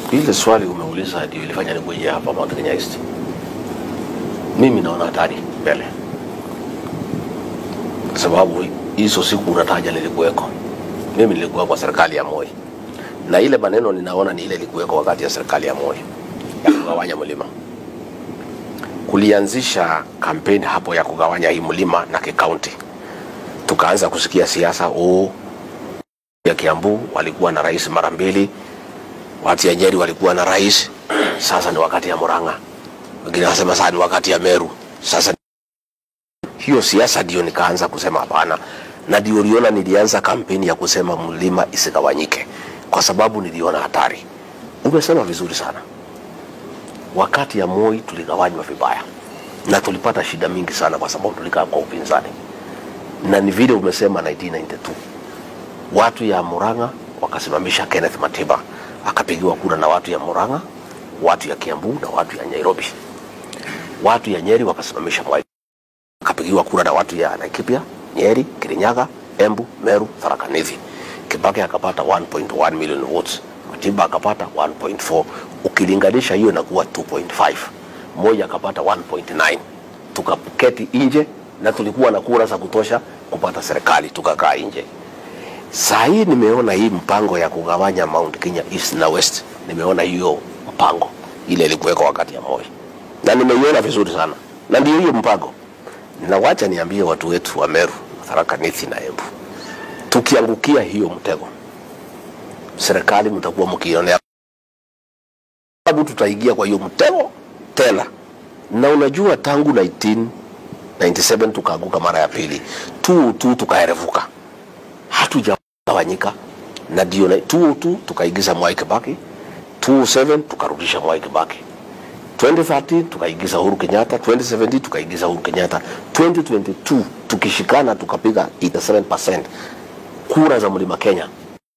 Ile swali umeuliza ndio ilifanya nikuje hapa Mount Kenya East. Mimi naona hatari mbele, kwa sababu hizo siku unataja nilikuweko. Mimi nilikuwa kwa serikali ya Moi, na ile maneno ninaona ni ile ilikuweko wakati ya serikali ya Moi ya kugawanya mlima. Kulianzisha kampeni hapo ya kugawanya hii mlima na kikaunti, tukaanza kusikia siasa oh, ya Kiambu walikuwa na rais mara mbili, watu ya Nyeri walikuwa na rais, sasa ni wakati ya Murang'a. Wengine wanasema sasa ni wakati ya Meru. Sasa hiyo siasa ndio nikaanza kusema hapana, na ndio uliona nilianza kampeni ya kusema mlima isigawanyike, kwa sababu niliona hatari. Umesema vizuri sana, wakati ya Moi tuligawanywa vibaya na tulipata shida mingi sana, kwa sababu tulikaa kwa upinzani, na ni vile umesema 1992 watu ya Murang'a wakasimamisha Kenneth Matiba akapigiwa kura na watu ya Murang'a, watu ya Kiambu na watu ya Nairobi. Watu ya Nyeri wakasimamisha Mwai akapigiwa kura na watu ya Laikipia, Nyeri, Kirinyaga, Embu, Meru, Tharaka Nithi. Kibaki akapata 1.1 million votes, Matiba akapata 1.4. Ukilinganisha hiyo inakuwa 2.5. Mmoja akapata 1.9. Tukaketi nje na tulikuwa na kura za kutosha kupata serikali, tukakaa nje. Saa hii nimeona hii mpango ya kugawanya Mount Kenya East na West, nimeona hiyo mpango ile ilikuweka wakati ya Moi na nimeiona vizuri sana, na ndio hiyo mpango. Na wacha niambie watu wetu wa Meru, Tharaka Nithi na Embu, tukiangukia hiyo mtego, serikali mtakuwa mkionea, sababu tutaingia kwa hiyo mtego tena. Na unajua tangu 1997 tukaanguka mara ya pili, tu tu tukaerevuka hatujagawanyika na ndio na- 202 tukaigiza Mwai Kibaki, 207 tukarudisha Mwai Kibaki, 2013 tukaigiza Uhuru Kenyatta, 2017 tukaigiza Uhuru Kenyatta, 2022 tukishikana tukapiga 87% kura za Mlima Kenya.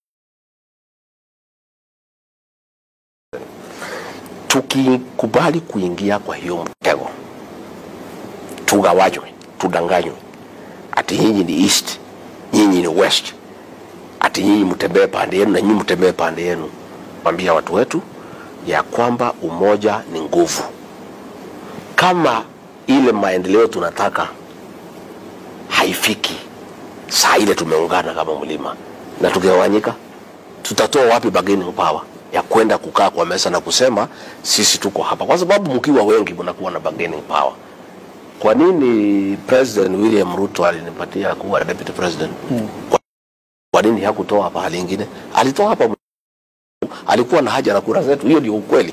Tukikubali kuingia kwa hiyo mtego, tugawanywe, tudanganywe ati nyinyi ni east, nyinyi ni west, ati nyinyi mtembee pande yenu na nyinyi mtembee pande yenu. Mwambia watu wetu ya kwamba umoja ni nguvu. Kama ile maendeleo tunataka haifiki saa ile tumeungana kama mlima na tukigawanyika, tutatoa wapi bargaining power ya kwenda kukaa kwa meza na kusema sisi tuko hapa? Kwa sababu mkiwa wengi mnakuwa na bargaining power. Kwa nini President William Ruto alinipatia kuwa deputy president? Kwa, kwa nini hakutoa pahali ingine? Alitoa hapa, alikuwa na haja na kura zetu. Hiyo ndio ukweli.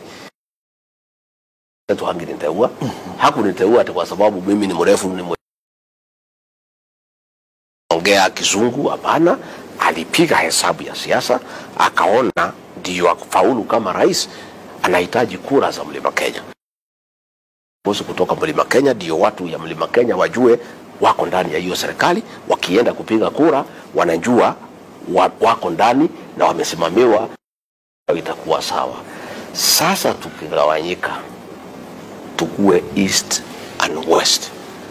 Zetu hanginiteua, hakuniteua ati kwa sababu mimi ni mrefu, ni mwe- ongea kizungu. Hapana, alipiga hesabu ya siasa, akaona ndio afaulu kama rais, anahitaji kura za mlima Kenya viongozi kutoka mlima Kenya, ndio watu ya mlima Kenya wajue wako ndani ya hiyo serikali. Wakienda kupiga kura, wanajua wa, wako ndani na wamesimamiwa, itakuwa sawa. Sasa tukigawanyika, tukue east and west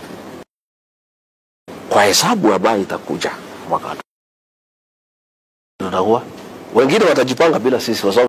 kwa hesabu ambayo itakuja mwaka tutakuwa wengine watajipanga bila sisi kwa sababu